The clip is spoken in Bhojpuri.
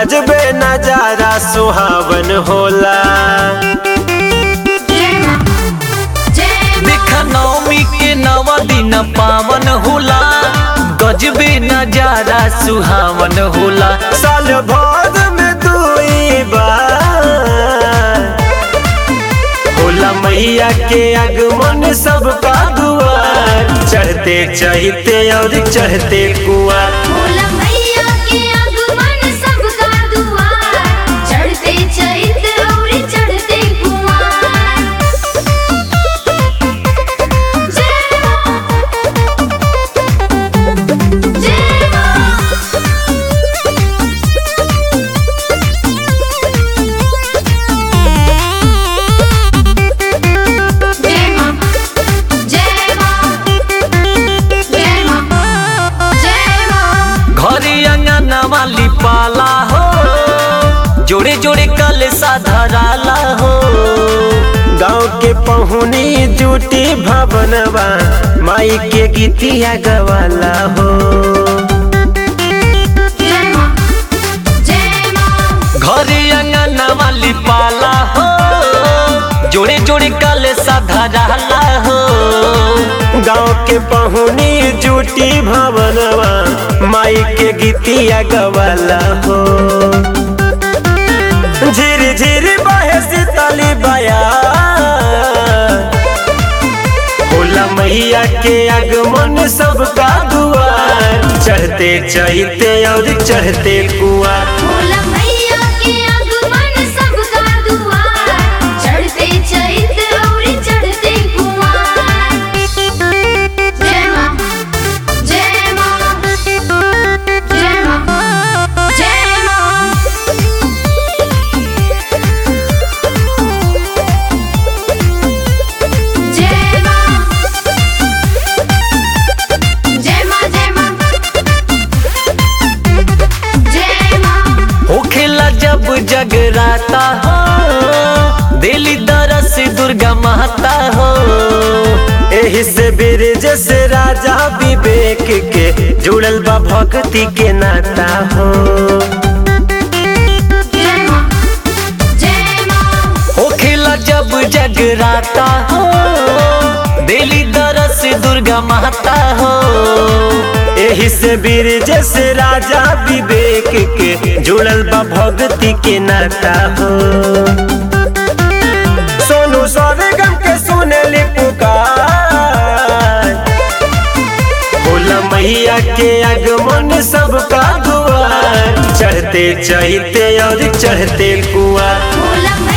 गजबे नजारा सुहावन होला देखा नवमी के नवा दिन पावन होला गजबे नजारा सुहावन होला साल भर में दुई बार होला मैया के आगमन सबका दुआर चढ़ते चढ़ते और चढ़ते कुआर भोला मैया के आगमन सबका दुआर चढ़ते चैत और चढ़ते कुमार जय मां जय मां जय मां जय मां जय मां जय मां घरे अंगना वाली पाला हो जोड़े जोड़े कल धराला हो गाँव के पहुनी जूटी भवनवा माई के गीतिया गवाला हो जय मां जय मां घरे अंगना वाली पाला हो जोड़े जोड़े कल धराला हो गाँव के पहुनी जूटी भवनवा माई के गीतिया गवाला हो झिर झिर बहे शीतली बया होला मैया के आगमन सबका दुआर चढ़ते चढ़ते और चढ़ते कुआर भोला मैया के आगमन सबका दुआर चढ़ते चैत और चढ़ते कुमार जय मां जय मां जय मां जय मां जय मां जय मां जय मां जय मां होखेला जब जगराता हो दिली दरस दुर्गा माता हो एही से ब्रिज से राजा विवेक के जुड़ल बा भक्ति के नाता हो जय मां जय मां होखेला जब जगराता हो दिली दरस दुर्गा माता हो एही से ब्रिज से राजा विवेक के जुड़ल बा भक्ति के नाता हो सोनू स्वर्गम के सुनली पुकार भोला मैया के आगमन सबका दुआर चढ़ते चढ़ते और चढ़ते कुआर भोला